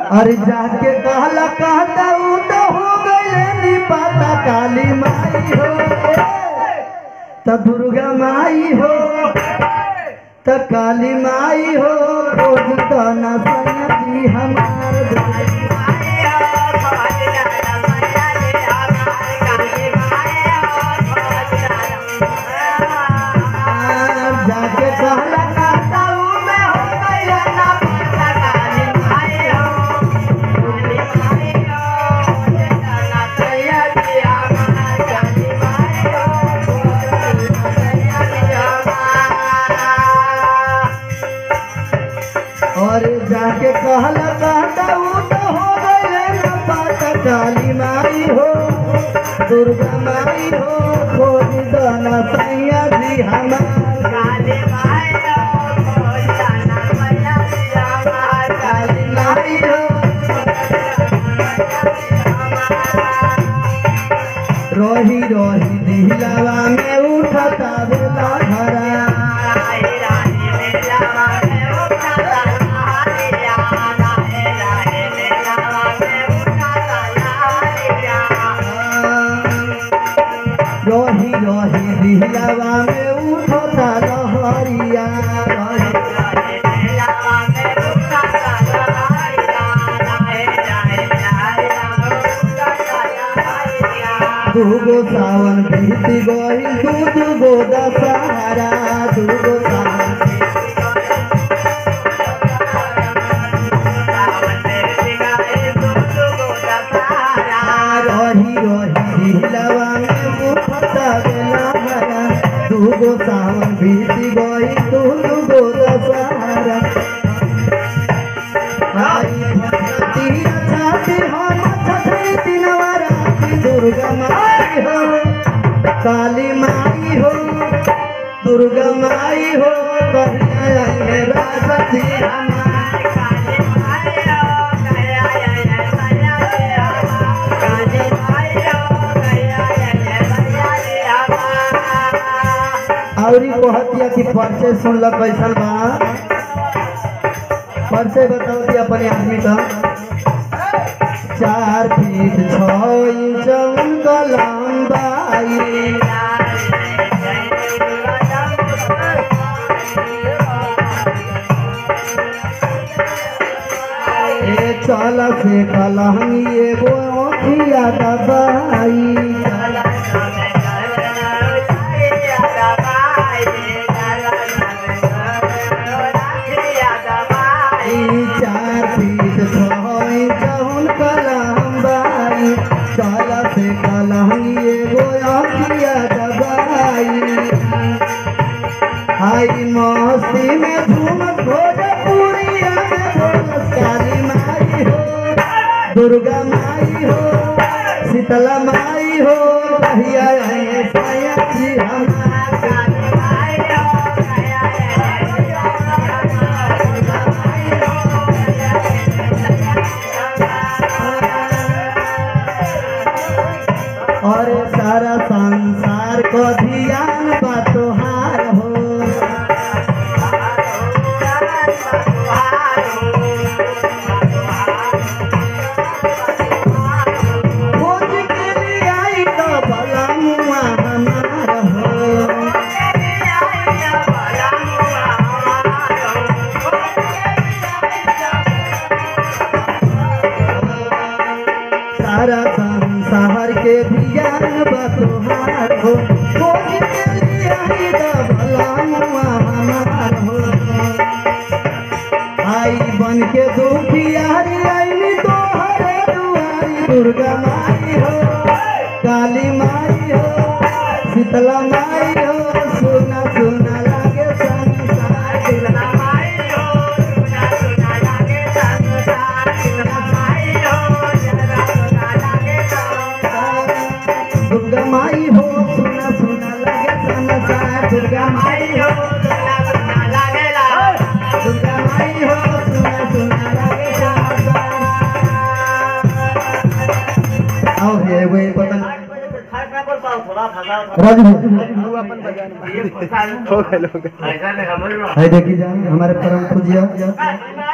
अरे जाके कहला कहता ऊ तो हो गए नी पाता काली माई हो त दुर्गा माई हो त काली माई हो खोज तो न सैया जी हमार दुर्गा जाके कहला कहता ऊ में हो गए ना पाता काली माई हो और जाके कहला कहता ऊ तो हो गए ना पाता काली माई हो दुर्गा माई हो खोज तो न सैया जी हमार काली माई हो रोही रोही दिहलावा में उठता बेला भरा रोही रोही दिहलावा में उठता लहरिया रोही दूगो सावन बीती गई दू दूगो दशहरा दूगो सावन रही रही दिलवा में उठता बेला भरा दूगो सावन बीती गई दू दूगो दशहरा आई भगवती छाती हम छठी दिनवा राती दुर्गा माई हो काली माई हो दुर्गा माई हो कहिया आए राजा जी हमार औरी कहतिया कि परिचय सुनल कैसन बा परिचय बताओ कि अपने आदमी का चार फीट छ इंच उनका लंबाई ए चल से कलहंगी एगो अखिया दबाई ई चार फीट छ इंच उनका लंबाई चल से कलहंगी एगो अखिया दबाई आई मस्ती में झूमत भोजपुरिया में बोलत काली माई हो दुर्गा माई हो शीतला माई हो कहिया आए साया जी हमार और सारा संसार को ध्यान बा तोहार हो खोज के लिए आई तो भला मुआ हमार हो सारा संसार के ध्यान बा तोहार हो खोज के लिए आई तो भला मुआ हमार हो आई बन के दुखियारी आईनी तोहरे दुआरी दुर्गा माई हो काली माई हो शीतला माई हो सुना सुना लागे संसार दुर्गा माई हो सुना सुना लागे संसार दुर्गा माई हो दुर्गा माई हो सुना सुना लागे संसार आओ हे वे पतन राजू भाई है देखी जाए हमारे परम पूज्य